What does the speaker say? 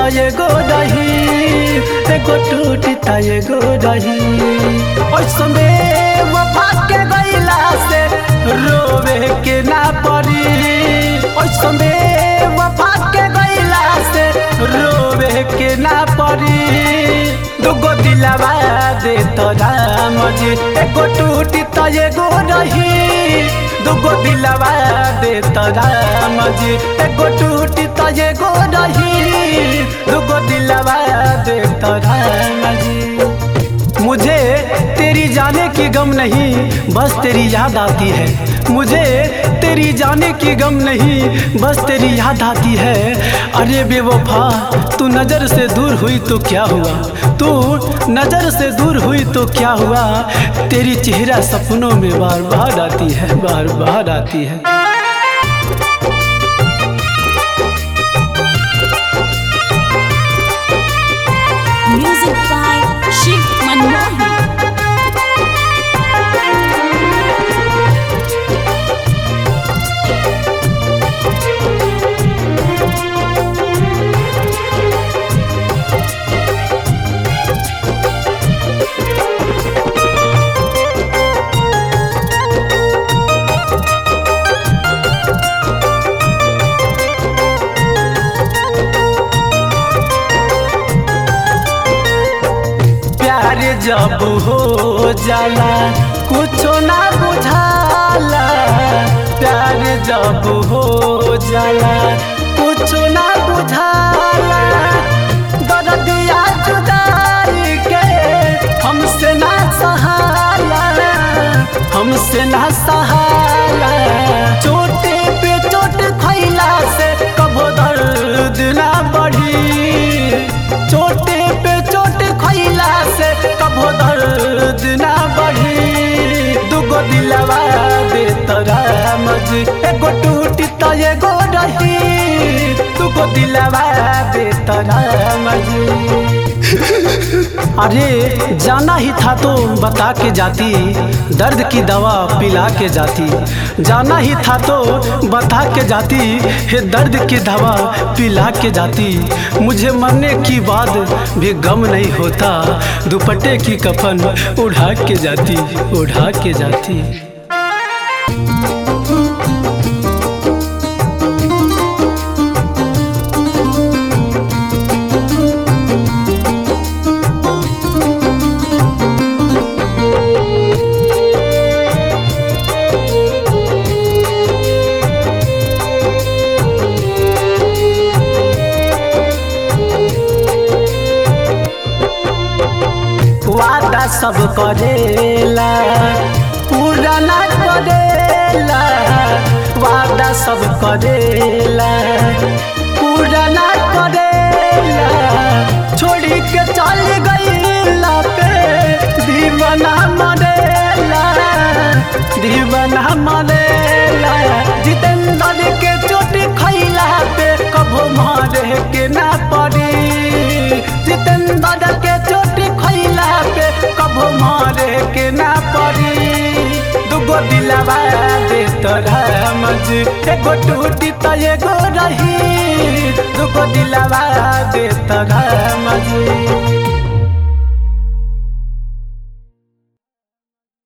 त एगो रही एगो टूटी त एगो रही ओइसमे वफा के गइला से रोवे के ना पड़ी ओइसमे वफा के गइला से रोवे के ना पड़ी दुगो दिलवा दे तो राम जी एगो टूटी त एगो रही दुगो दिलवा दे तो राम जी एगो टूटी त एगो रही दुगो दिलवा दे तो राम जी मुझे तेरी जाने की गम नहीं बस तेरी याद आती है मुझे तेरी जाने की गम नहीं बस तेरी याद आती है अरे बेवफा तू नज़र से दूर हुई तो क्या हुआ तू नज़र से दूर हुई तो क्या हुआ तेरी चेहरा सपनों में बार बार आती है बार बार आती है Music by Shiv Manmohan. प्यार जब हो जाला कुछो ना बुझाला प्यार जब हो जाला कुछो ना बुझाला दर्दिया जुदाई के हमसे ना सहाला हमसे ना सहाला चोटे पे चोट खैला से कभो दर्द ना बढ़ी चोटे पे चोट खैला से कभो दर्द ना बढ़ी दुगो दिलवा दे तोरा मजी एगो टूटी त एगो रही दुगो दिलवा दे तोरा मजी अरे जाना ही था तो बता के जाती दर्द की दवा पिला के जाती जाना ही था तो बता के जाती हे दर्द की दवा पिला के जाती मुझे मरने की बाद भी गम नहीं होता दुपट्टे की कफन उड़ा के जाती उड़ा के जाती वादा सब करेला पूरा ना करेला वादा सब करेला पूरा ना करेला छोड़ी के चल गईला पे दीवाना मरेला दीवाना मरेला जितेंद्र के चोट खैला पे कभो मारे के ना पड़ी जितेंद्र के चोट खैला पे कभो मारे के ना पड़ी दुगो दिलवा दे तोरा मजी एगो टूटी त एगो रही दुगो दिलवा दे तोरा मजी